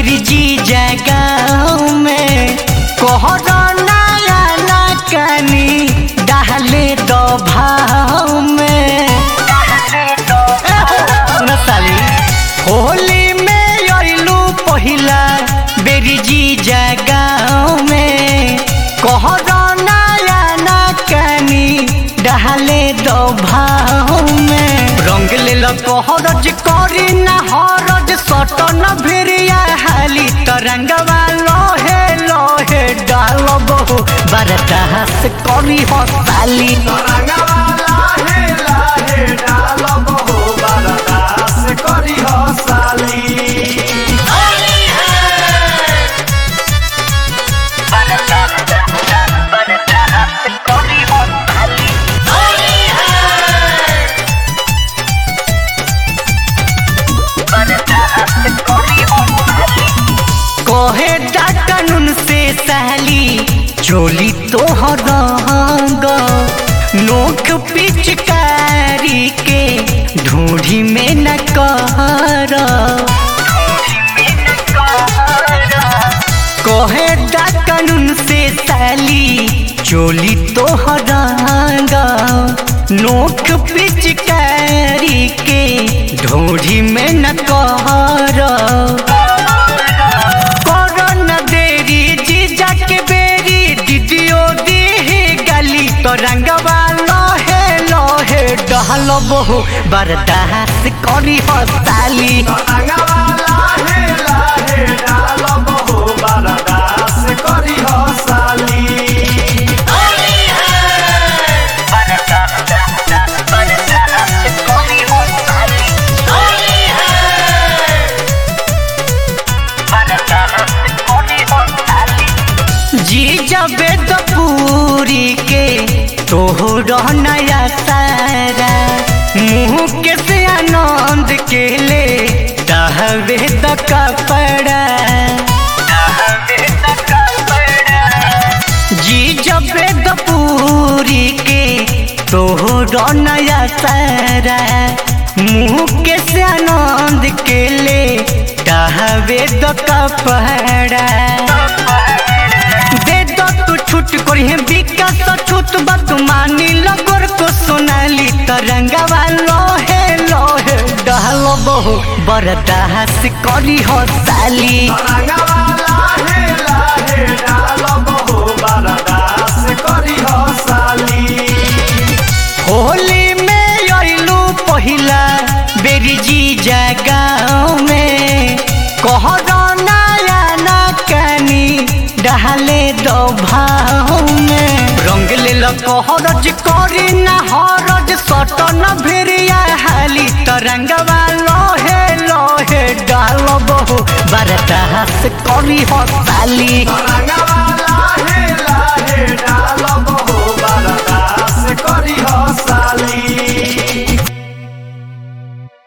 बिरजी जगाओ में कोहरा नया ना कनी डाले दो भाव में सुन साली होली में अइलू पहिला बिरजी जगाओ में कोहरा नया ना कनी डाले दो भाव में रंग ले लो कोहरज करी ना हरज सट न भिरिया हाली तरंगवा लोहे लोहे डाल बहु बरदास करी हो साली तरंगवा लाहे लाहे डालब हो बरदास करी हो साली कोहे डा कानून से सहली चोली तोहर रंग नोख पिचकारी के ढूंढी में न कर कोहे डा कानून से सहली चोली तोहर रंग नोख पिचकारी के ढूंढी में न कर करन देरी जीजा के बेरी दीदियो दीही गली तो रंगवा लोहे लोहे डहल बहु बर्दाश्त करी हो साली तरंगवा लाहे लाहे डालब हो बरदास करी हो साली जीजा बेद पूरी के तोहर नया सारा मुँह के से आनंद के ले दहवे द कपड़ा जी जब पूरी के तोहर नया सारा मुँह के से आनंद के ले दहवे द कपड़ा दे दो तू छूट करी विकास छूट बात मानी लगोर को सोनाली तरंगवा लोहे लोहे डहल बहु बरदास करी हो साली तरंगवा लाहे लाहे डालब हो बरदास करी हो साली होली में अइलू पहिला बेरी जी जगाओ में कहरा नया ना कनी डहले दो भाव में रंग ले लो कहरज करी ना हरज सट न भिरिया हाली तरंगवा लोहे लोहे डाल बहु बरदास करी हो साली तरंगवा लाहे लाहे